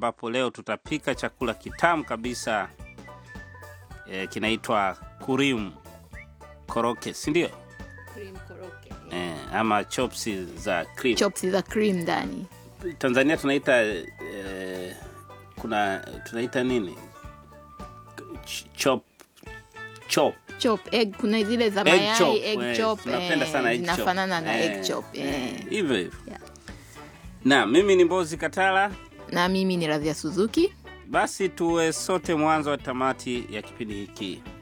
ambapo leo tutapika chakula kitamu kabisa e, kinaitwa kurim koroke, si ndio? Cream koroke. E, ama chopsi za cream. Chops za cream ndani. Tanzania tunaita e, kuna tunaita nini? Ch- Chop chop Chop egg kuna zile za egg mayai chop. egg eh, chop. tunapenda eh, sana egg chop. zinafanana na Eh, egg chop. eh, eh. hivyo hivyo. Yeah. Na mimi ni Mbozi Katala. Na mimi ni Radhia Suzuki. Basi tuwe sote mwanzo wa tamati ya kipindi hiki.